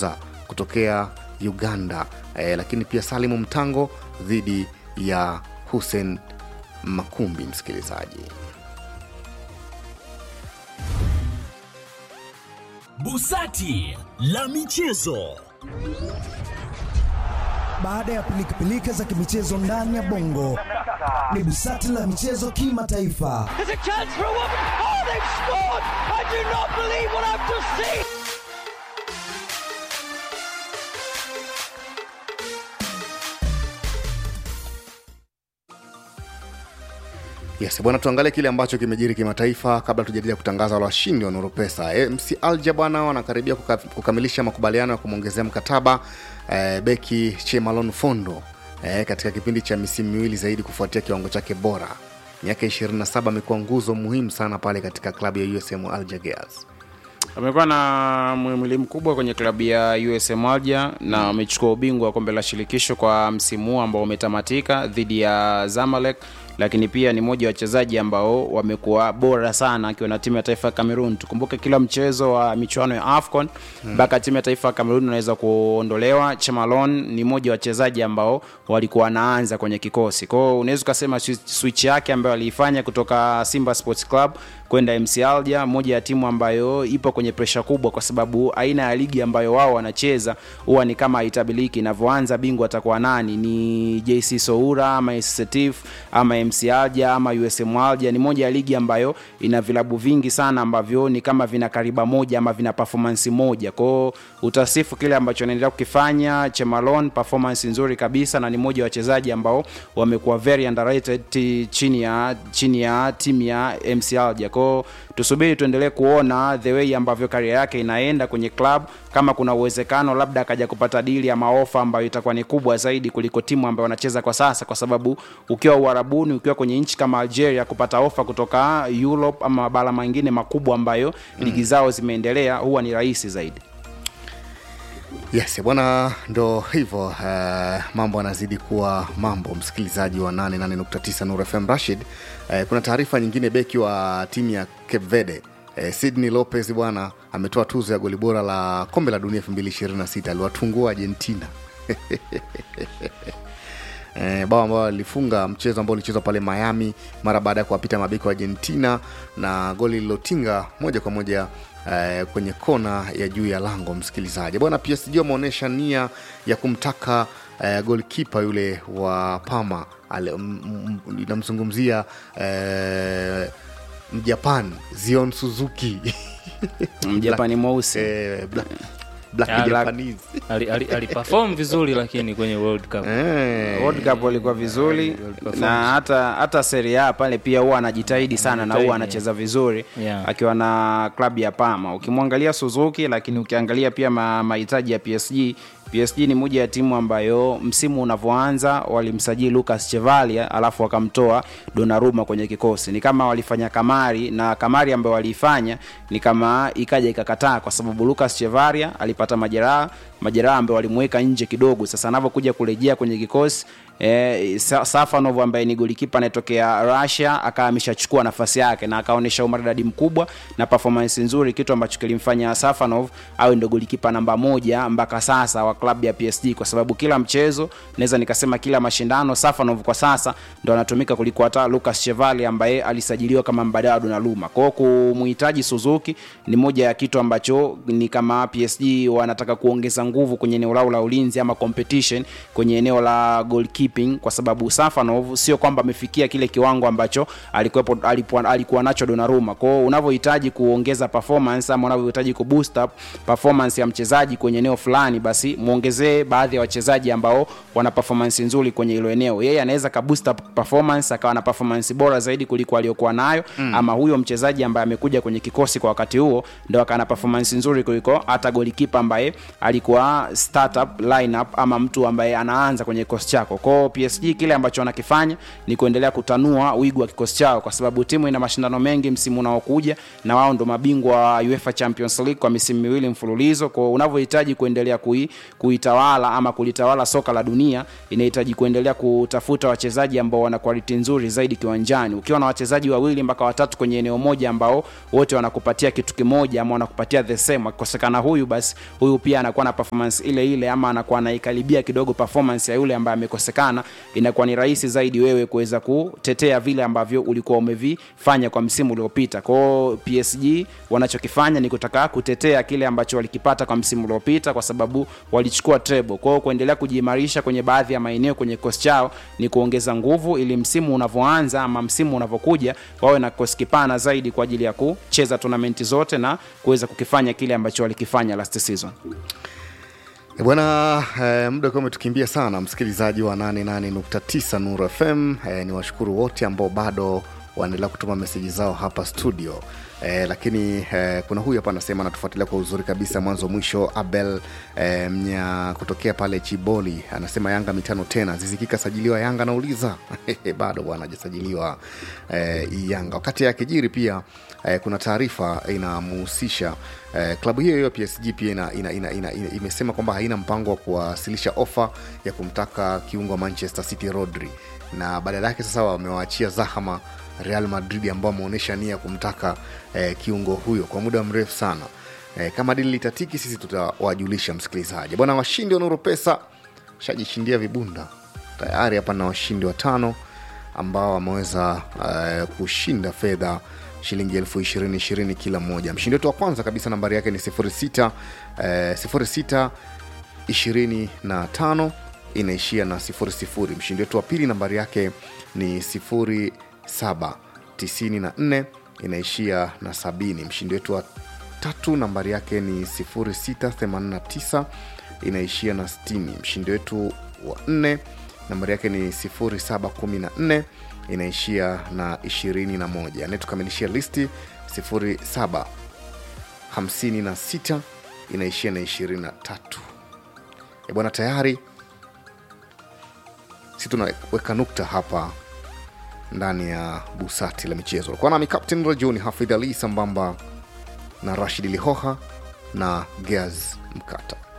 Buza kutokea Uganda eh, lakini pia Salimu Mtango dhidi ya Hussein Makumbi. Msikilizaji, Busati la michezo. Baada ya pilikapilika za kimichezo ndani ya bongo, ni busati la michezo kimataifa. There's a chance for a woman. Oh, they've scored! I do not believe what I've just seen. Yes, bwana, tuangalie kile ambacho kimejiri kimataifa kabla tujadili kutangaza wale washindi wa Nuru Pesa. E, MC Alger bwana wanakaribia kuka, kukamilisha makubaliano ya kumwongezea mkataba e, beki Chemalon Fondo e, katika kipindi cha misimu miwili zaidi kufuatia kiwango chake bora. Miaka 27 amekuwa nguzo muhimu sana pale katika klabu ya USM Alger Girls. amekuwa na mwimili mkubwa kwenye klabu ya USM Alger na amechukua ubingwa wa kombe la shirikisho kwa msimu huu ambao umetamatika dhidi ya Zamalek, lakini pia ni mmoja wa wachezaji ambao wamekuwa bora sana akiwa na timu ya taifa ya Cameroon. Tukumbuke kila mchezo wa michuano ya AFCON mpaka timu ya taifa ya Cameroon inaweza kuondolewa. Chemalon ni mmoja wa wachezaji ambao walikuwa wanaanza kwenye kikosi. Kwa hiyo unaweza ukasema swi- switch yake ambayo aliifanya kutoka Simba Sports Club kwenda MC Alger, moja ya timu ambayo ipo kwenye presha kubwa, kwa sababu aina ya ligi ambayo wao wanacheza huwa ni kama haitabiliki. Inavyoanza bingwa atakuwa nani? Ni JC Soura ama AS Setif ama MC Alger ama USM Alger. Ni moja ya ligi ambayo ina vilabu vingi sana ambavyo ni kama vina kariba moja ama vina performance moja. Kwao utasifu kile ambacho anaendelea kukifanya Chemalon, performance nzuri kabisa, na ni moja wa wachezaji ambao wamekuwa very underrated ti- chini ya chini ya timu ya MC Alger. Kwao tusubiri tuendelee kuona the way ambavyo karia yake inaenda kwenye club, kama kuna uwezekano labda akaja kupata dili ama ofa ambayo itakuwa ni kubwa zaidi kuliko timu ambayo wanacheza kwa sasa, kwa sababu ukiwa Uarabuni, ukiwa kwenye nchi kama Algeria, kupata ofa kutoka Europe ama mabara mengine makubwa ambayo ligi zao zimeendelea huwa ni rahisi zaidi. Yes bwana, ndo hivyo uh, mambo yanazidi kuwa mambo. Msikilizaji wa 88.9 Nuru FM Rashid, uh, kuna taarifa nyingine. Beki wa timu ya Cape Verde uh, Sydney Lopez bwana ametoa tuzo ya goli bora la kombe la dunia 2026 aliwatungua Argentina Eh, bao ambao alifunga mchezo ambao ulichezwa pale Miami mara baada ya kuwapita mabeki wa Argentina na goli lililotinga moja kwa moja eh, kwenye kona ya juu ya lango. Msikilizaji bwana, PSG wameonyesha nia ya kumtaka eh, golkipa yule wa Parma ale- m- m- inamzungumzia eh, Mjapan Zion Suzuki Mjapani mweusi eh, black, black Ah, black. Japanese ali, ali, aliperform vizuri lakini kwenye World Cup eh, World Cup walikuwa vizuri World Cup na hata hata Serie A pale pia huwa anajitahidi sana na Anajitahidi, huwa anacheza vizuri Yeah. akiwa na klabu ya Parma. Ukimwangalia Suzuki, lakini ukiangalia pia ma- mahitaji ya PSG PSG ni moja ya timu ambayo msimu unavyoanza walimsajili Lucas Chevalia alafu wakamtoa Donnarumma kwenye kikosi. Ni kama walifanya kamari na kamari ambayo waliifanya ni kama ikaja ikakataa, kwa sababu Lucas Chevalia alipata majeraha majeraha ambayo walimweka nje kidogo. Sasa anavyokuja kurejea kwenye kikosi eh, Sa- Safanov ambaye ni golikipa anayetokea Russia akawa ameshachukua nafasi yake na akaonyesha umaridadi mkubwa na performance nzuri, kitu ambacho kilimfanya Safanov awe ndo golikipa namba moja mpaka sasa wa klabu ya PSG, kwa sababu kila mchezo naweza nikasema kila mashindano Safanov kwa sasa ndo anatumika kuliko hata Lucas Chevalier ambaye alisajiliwa kama mbadala wa Donnarumma. Kwa hiyo kumuhitaji Suzuki ni moja ya kitu ambacho ni kama PSG wanataka kuongeza nguvu kwenye eneo lao la ulinzi ama competition kwenye eneo la goalkeeping, kwa sababu Safanov sio kwamba amefikia kile kiwango ambacho alikuwepo alikuwa, alikuwa nacho Donnarumma. Kwa hiyo unavyohitaji kuongeza performance ama unavyohitaji kuboost up performance ya mchezaji kwenye eneo fulani, basi muongezee baadhi ya wachezaji ambao wana performance nzuri kwenye hilo eneo. Yeye anaweza ka boost up performance akawa na performance bora zaidi kuliko aliyokuwa nayo mm. ama huyo mchezaji ambaye amekuja kwenye kikosi kwa wakati huo ndo akawa na performance nzuri kuliko hata golikipa ambaye alikuwa startup lineup ama mtu ambaye anaanza kwenye kikosi chako. Kwao PSG kile ambacho wanakifanya ni kuendelea kutanua wigo wa kikosi chao, kwa sababu timu ina mashindano mengi msimu unaokuja, na wao ndo mabingwa wa UEFA Champions League kwa misimu miwili mfululizo. Kwa unavyohitaji kuendelea kui, kuitawala ama kulitawala soka la dunia, inahitaji kuendelea kutafuta wachezaji ambao wana quality nzuri zaidi kiwanjani. Ukiwa na wachezaji wawili mpaka watatu kwenye eneo moja ambao wote wanakupatia kitu kimoja ama wanakupatia the same, akikosekana huyu basi huyu pia anakuwa na performance performance ile ile ama anakuwa anaikaribia kidogo performance ya yule ambaye amekosekana inakuwa ni rahisi zaidi wewe kuweza kutetea vile ambavyo ulikuwa umevifanya kwa msimu uliopita kwao psg wanachokifanya ni kutaka kutetea kile ambacho walikipata kwa msimu uliopita kwa sababu walichukua treble kwao kuendelea kujiimarisha kwenye baadhi ya maeneo kwenye kikosi chao ni kuongeza nguvu ili msimu unavyoanza ama msimu unavyokuja wawe na kikosi kipana zaidi kwa ajili ya kucheza tonamenti zote na kuweza kukifanya kile ambacho walikifanya last season E Bwana eh, muda ukiwa umetukimbia sana, msikilizaji wa 88.9 Nuru FM. Eh, ni washukuru wote ambao bado wanaendelea kutuma meseji zao hapa studio eh, lakini eh, kuna huyu hapa anasema anatufuatilia kwa uzuri kabisa mwanzo mwisho. Abel eh, mnya kutokea pale Chiboli anasema Yanga mitano tena, zizikika sajiliwa Yanga, nauliza bado bwana hajasajiliwa eh, Yanga. Wakati yakijiri pia eh, kuna taarifa inamuhusisha eh, klabu hiyo hiyo PSG pia ina, ina, ina, ina, ina, imesema kwamba haina mpango wa kuwasilisha ofa ya kumtaka kiungo wa Manchester City Rodri, na badala yake sasa wamewaachia zahama Real Madrid ambao wameonyesha nia ya kumtaka eh, kiungo huyo kwa muda mrefu sana. Eh, kama dili litatiki, sisi tutawajulisha msikilizaji. Bwana, washindi wa Nuru Pesa shajishindia vibunda tayari. Hapa na washindi watano ambao wameweza eh, kushinda fedha shilingi elfu ishirini ishirini kila mmoja. Mshindi wetu wa kwanza kabisa nambari yake ni 06 eh, 06 25 inaishia na 00. Mshindi wetu wa pili nambari yake ni 07 94 inaishia na 70. Mshindi wetu wa tatu nambari yake ni 0689 inaishia na 60. Mshindi wetu wa nne nambari yake ni 0714 inaishia na 21. Anayetukamilishia listi 07 56 inaishia na 23. E bwana, tayari si tunaweka nukta hapa ndani ya busati la michezo. Kwa nami Captain Rajuni Hafidh Ali sambamba na Rashid Lihoha na Geaz Mkata.